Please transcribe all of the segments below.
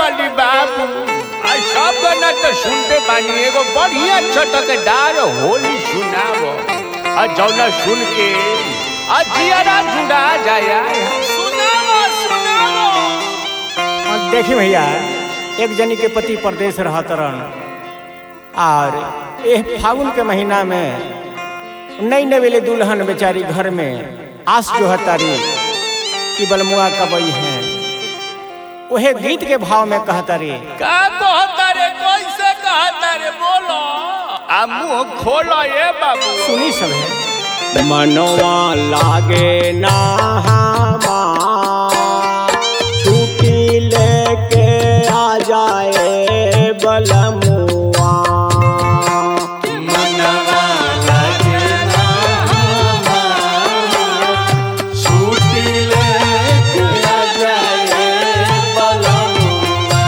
वाली बाबू आ सब गाना तो सुनते बानी एगो बढ़िया छटकदार होली सुनावो आ जौना सुन के आ जियारा जुड़ा जाया सुनाओ सुनाओ और देखी भैया एक जनी के पति परदेश रहत रहन और एह फागुन के महीना में नई नवेले दुल्हन बेचारी घर में आस जो हतारी कि बलमुआ कबई हैं वहे गीत के भाव में कहतारी का कहता रे कैसे कहता रे बोलो आ मुंह खोलो ये बाबू सुनी सब है मनवा लागे ना छुट्टी लेके आ जाए बलमुआ मनवा लगे ना छुट्टी लेके आ जाए बलमुआ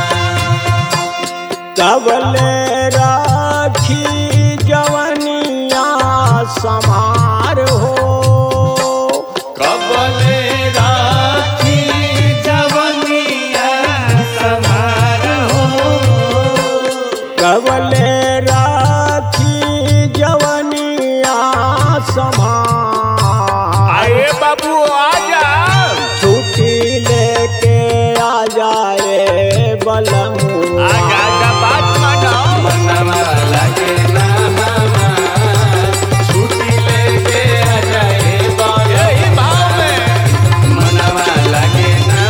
कबले राखी जवनिया समार हो कबले राखी जवनिया समारोह कबले राखी जवनिया समार आए बाबू आ जा छुट्टी लेके आ जाए बलमुआ आजा आजा बात मानो मनवा लगे ना छुट्टी लेके आ जाए यही भाव में मनवा लगे ना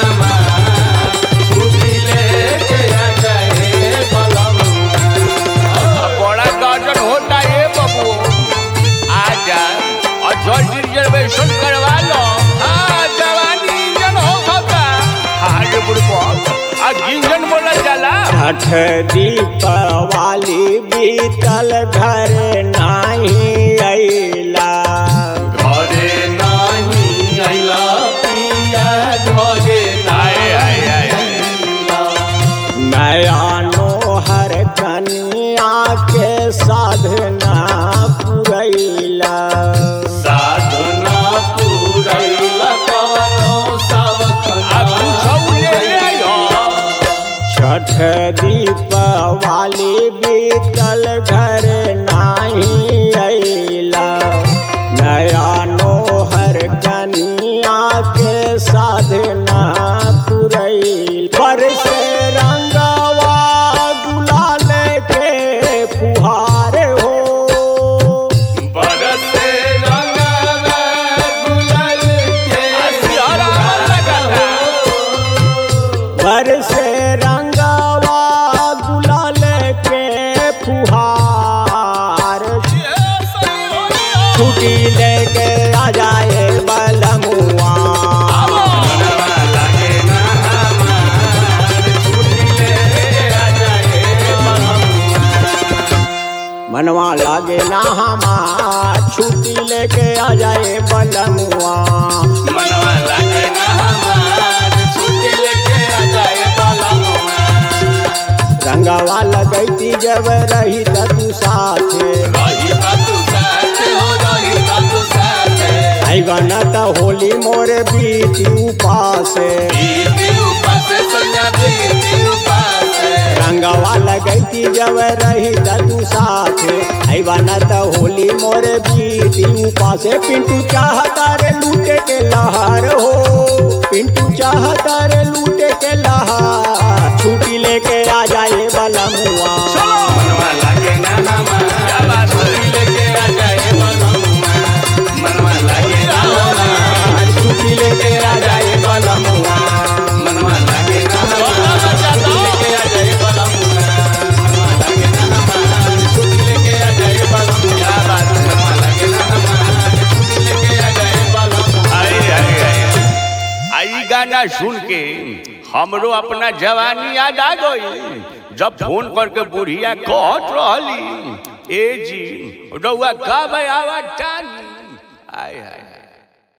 छुट्टी लेके आ जाए बलमुआ बड़ा गार्डन होता है बाबू आजा और जल्दी रिजर्वेशन करवा लो हाँ जवानी इंजन हो सकता हाँ ये बुढ़बो आ इंजन बोला जाला छठ दीपावली बीतल घर नाही अइला घरे नाही आइला पिया घरे आए आए आए नया नोहर कनिया के साधना पुरैला साधना पूरैला कवनो सावकना आ पूछौ ले ले आयो छठ दीपावली बीतल घर नाही अइला नया नोहर कनिया के साधना पुरैल पर से रंगवा गुलाल के फुहार हो बरसे रंगवा गुलाल के सियारा लगाता पर से रंगवा गुलाल के फुहार छुट्टी लेके आ जाए बलमुआ मनवा लागे ना हमार छुट्टी ले आ जाए मनवा लागे ना हमार छुट्टी लेके आ जाए बलमुआ मनवा लागे ना हमार छुट्टी लेके आ जाए बलमुआ रंगवा लगैती जब रही त तू साथे रही बातू साथे हो रही बातू साथे आई गना त होली मोरे बीती उपासे बीती उपासे सैया बीती उपासे रंगवा लगैती जब रही त तू साथे आई गना त होली मोरे बीती उपासे पिंटू चाहता रे लूटे के लहार हो पिंटू चाहता रे लूटे के लहार छुट्टी लेके आ जाए बलमुआ मनवा लागे ना हमार छुट्टी लेके आ जाए बलमुआ मनवा लागे ना हमार छुट्टी लेके आ जाए बलमुआ मनवा लागे ना हमार छुट्टी लेके आ जाए बलमुआ मनवा लागे ना हमार छुट्टी लेके आ जाए बलमुआ मनवा लागे ना हमार छुट्टी लेके आ जाए बलमुआ आए आए आए आई गाना सुन के हमरो अपना जवानी याद आ गई जब फोन करके बुढ़िया कहत रहली ए जी रउआ का भाई आवाज टानी आय हाय